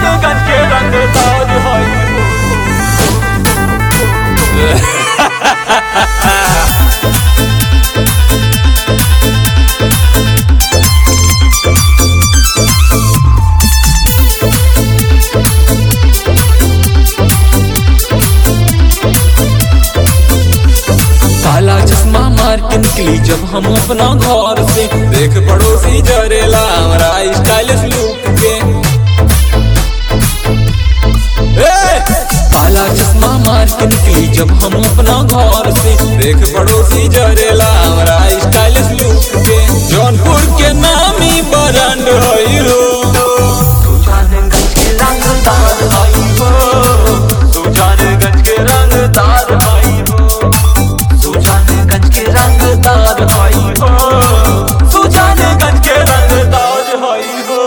सुजानगंज के रंगदार हई काला चश्मा मार के निकली जब हम अपना घर से देख पड़ोसी जरेला हमारा स्टाइलिश लुक के ए! काला चश्मा मार के निकली जब हम अपना घर से देख पड़ोसी जरेला हमारा स्टाइलिश लुक के जौनपुर के नामी ब्रांड हई हो सुजानगंज के रंगदार हई हो सुजानगंज के रंगदार हई हो सुजानगंज के रंगदार हई हो सुजानगंज के रंगदार हई हो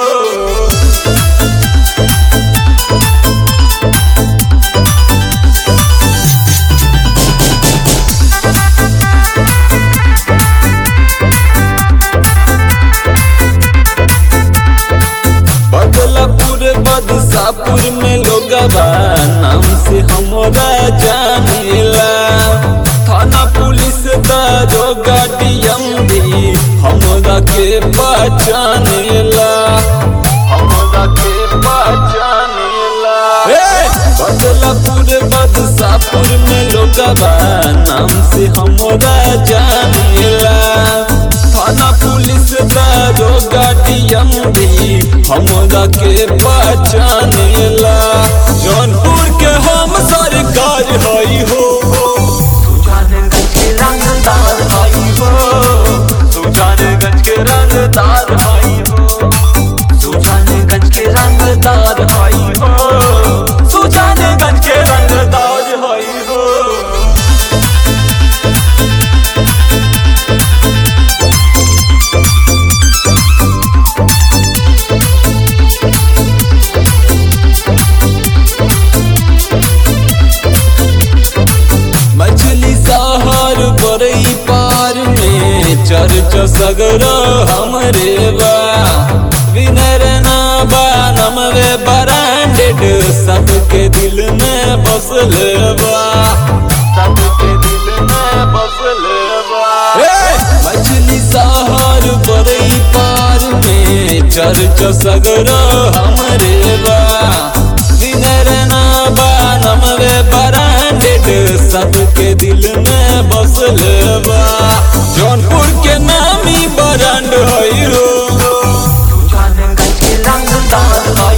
बदलापुर बदशापुर में लोगवा नाम से हमरा जानेला थाना पुलिस दारोगा डीएमडी हमरा के पहचानेला हमरा के पहचानेला बदलापुर बदशापुर में लोगवा नाम से हमरा जानेला थाना पुलिस दारोगा डीएमडी हमरा के पहचानेला जौनपुर के हम सरकार हई हो सुजानगंज के रंगदार हई हो सुजानगंज के रंगदार हई हो सुजानगंज के रंगदार हई हो सुजानगंज के रंगदार हई हो मछली शहर बरई पार में चर्च सगर हमरे बा विनर ना बा नमवे ब्रांडेड सबके दिल में बसल बा सबके दिल में बसल बा मछली शहर बरई पार में चर्च सगर हमरे बा विनर ना बा नमवे ब्रांडेड सबके दिल में बसल बा जौनपुर के नामी ब्रांड हई हो सुजानगंज के रंगदार हई